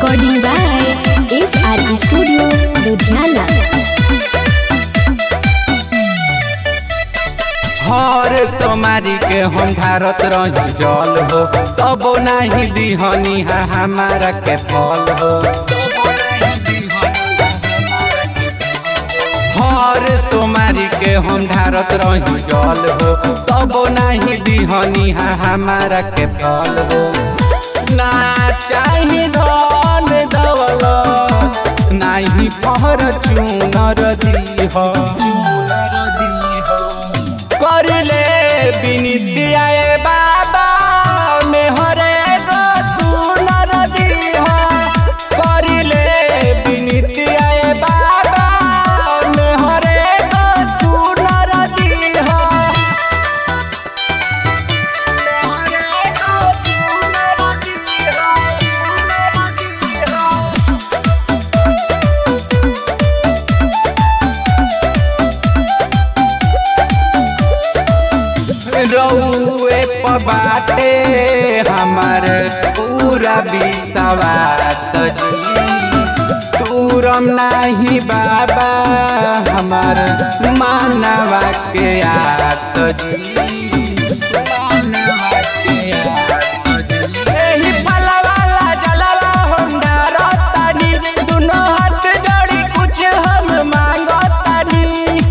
Recording by SR Studio, Ludhiana. हर सोमारी के हम भारत रही जल हो तब नहीं दिहनी है हमारा के फल हो हर सोमारी के हम भारत रही जल हो तब नहीं दिहनी है हमारा के फल हो ना चाही धन दौलत नहीं पहर चूनर दी हो करले बिनितिया ए बाबा मेहरे गो सुनर दीह करले बिनितिया ए बाबा मेहरे गो सुनर दीह मेहरे गो सुनर दीह सुनर दीह रउए पबाटे हमर पूरा विश्वास जी तूरम नाही बाबा हमर मानवा के आस जी मानवा के आस जी। एही फलवाला जलवा हम डारतानी, दुनो हाथ जोड़ी कुछ हम मांगतानी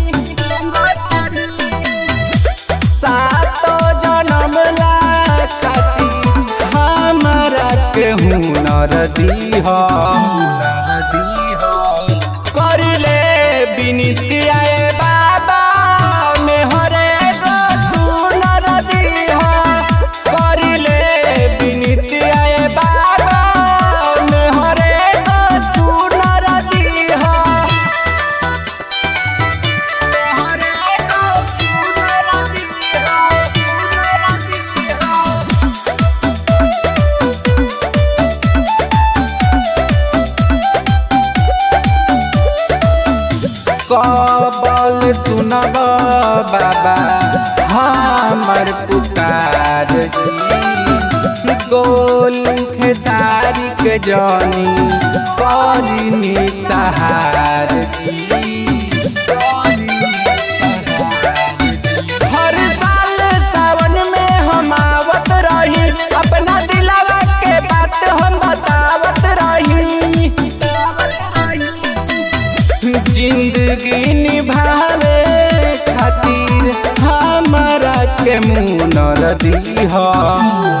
सातो जनम ला खातिर हमरा के हुनर दीह करले बिनितिया ए बाबा मेहरे गो सुनर दीह करले बिनितिया ए बाबा मेहरे गो सुनर दीह मेहरे गो सुनर दीह सुनर दीह कबल सुनब बाबा हमर पुकार जी गोलू खेसारी के जानी करिनी सहार जी हर साल सावन में हम आवत रही अपना दिलावा के बात हम बतावत रही जिंदगी निभावे खातिर हमारा के मुनर दीह